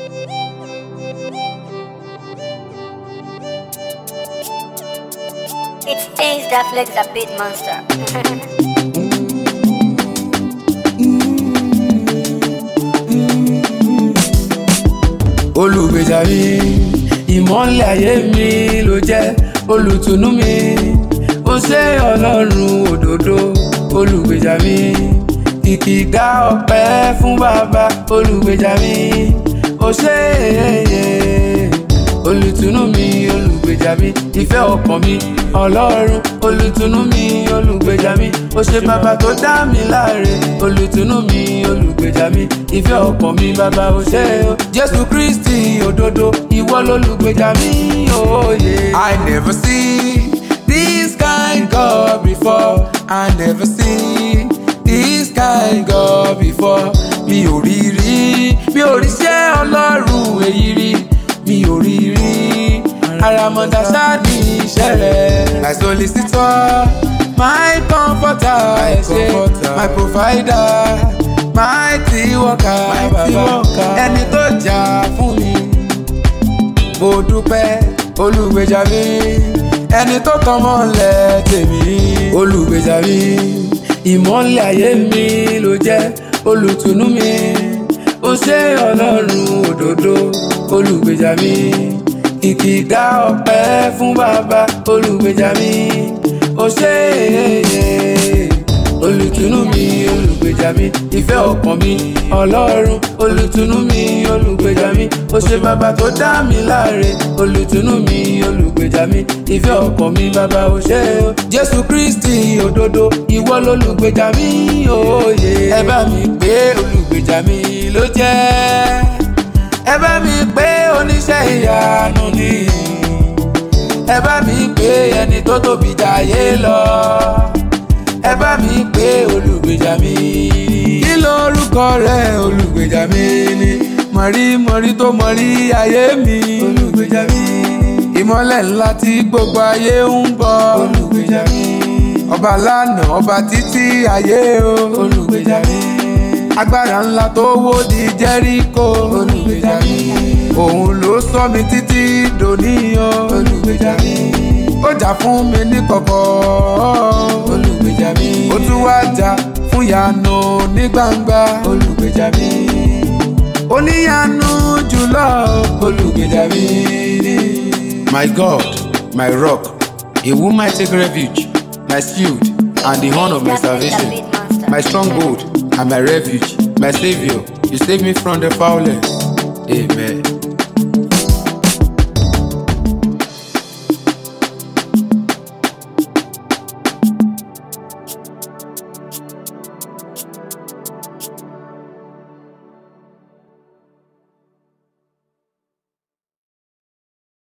It's things that flex a bit monster. olùgbèjà mi ìmọ́lẹ̀ ayé mi ló jẹ́ olùtùnú mi ó ṣe ọlọ́run òdodo olùgbèjà mi ìkìgá ọpẹ́ fún bàbá olùgbèjà mi ó ṣe olùtùnú mi olùgbèjà mi ìfẹ́ ọkàn mi ọlọ́run olùtùnú mi olùgbèjà mi ó ṣe bàbá tó dá mi láre olùtùnú mi olùgbèjà mi ìfẹ́ ọkàn mi bàbá ó ṣe o jésù kristi òdodo ìwọ lolùgbèjà mi òye. I never see this kind God before I never see this kind God before mi ò rí rí mi ò rí ṣẹ́ ọlọ́run èyí rí mi ò rí rí àràmọ̀dá ṣáàdì iṣẹ́ rẹ̀. my solicitor my comforter my, comforter. my provider my tea worker bàbá ẹni tó jà fún mi mo dúpẹ́ olùgbèjà mi ẹni tó tàn mọ́lẹ̀ tèmi olùgbèjà mi ìmọ́lẹ̀ ayé mi ló jẹ́ olùtùnú mi ó ṣe ọlọ́run òdodo olùgbèjà mi ìkìgá ọpẹ́ fún bàbá olùgbèjà mi ó ṣe olùtùnú mi olùgbèjà mi ìfẹ́ ọkàn mi ọlọ́run olùtùnú mi olùgbèjà mi ó ṣe bàbá tó dá mi láre olùtùnú mi olùgbèjà mi ìfẹ́ ọkàn mi bàbá ó ṣe o jésù kristi òdodo ìwọ lolùgbèjà mi òye ẹ bá mi pé olùgbèjà mi ló jẹ́ ẹ bá mi pé oníṣẹ́ ìyanu ni ẹ bá mi pé ẹni tó tóbi jayé lọ ẹ bá mi pé olùgbèjà mi kí lórúkọ rẹ olùgbèjà mi ni mọ̀rí mọ̀rí tó mọ̀rí ayé mi olùgbèjà mi ìmọ́lẹ̀ ńlá tí gbogbo ayé ń bọ̀ olùgbèjà mi ọba lánàá ọba títí ayé o olùgbèjà mi agbára ńlá tó wó di jẹ́ríkò olùgbèjà mi òun ló sọ mi títí dòníyàn olùgbèjà mi ó jà fún mi ní kọ̀kọ̀ olùgbèjà mi ó tún wá jà fún yanu ní gbangba olùgbèjà mi oníyanu jùlọ olùgbèjà mi. My God, my rock, in whom I take refuge, my shield and the horn of my salvation, my stronghold and my refuge, my Savior, you save me from the foulest. Amen.